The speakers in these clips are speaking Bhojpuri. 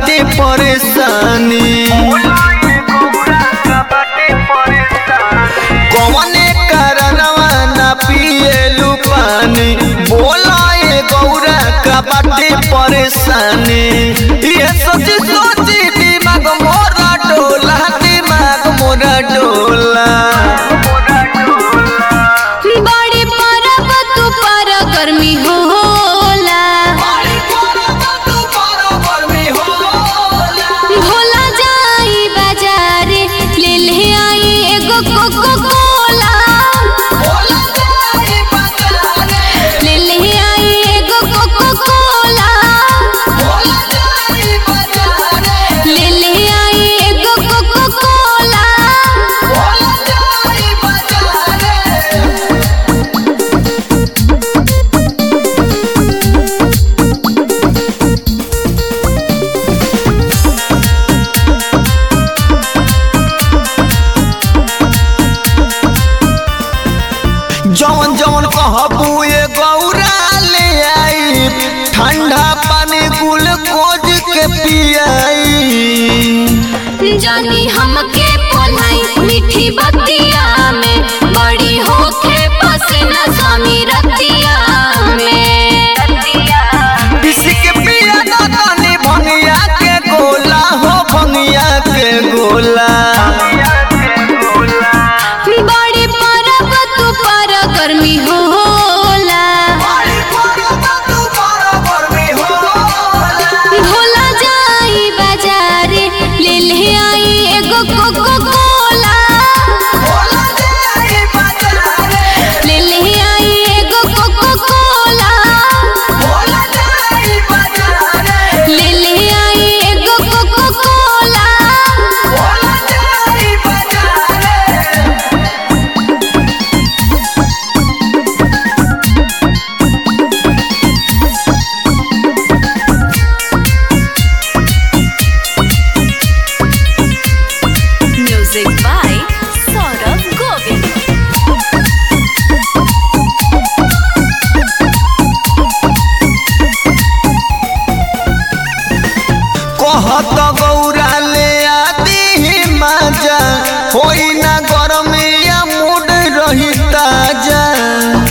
बाटे परेशानी कौने कारणवा ना पिएलू पानी बोला ए गौरा का बाटे परेशानी ये सोची सोची दिमाग मोरा डोला दिमाग मोरा डोला बड़ी परब तू पर गर्मी होला भोला जाई बाजारे ले ले आई एगो कोको कोला ले ले आई एगो कोको कोला ले ले आई एगो कोको कोला जवन जवन कहबू ये गौरा ले आई ठंडा पानी ग्लूकोज के पियाई जानी हमके पोलाई मीठी बतिया में बड़ी होखे पसीना स्वामी रतिया में किसी के पिया दानी भंगिया के गोला हो भंगिया के गोला बड़ी परब तू पर गर्मी होला भोला जाई बाजारे ले ले आई एगो कोको कोला ले ले आई एगो कोको कोला ले ले आई एगो Coca Cola Music by Saurabh Govind. कहत गौरा ले आदि माजा होई ना गरमिया मूड रही ताजा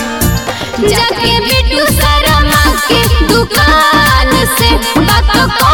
जाके बिट्टू शर्मा के दुकान से बात को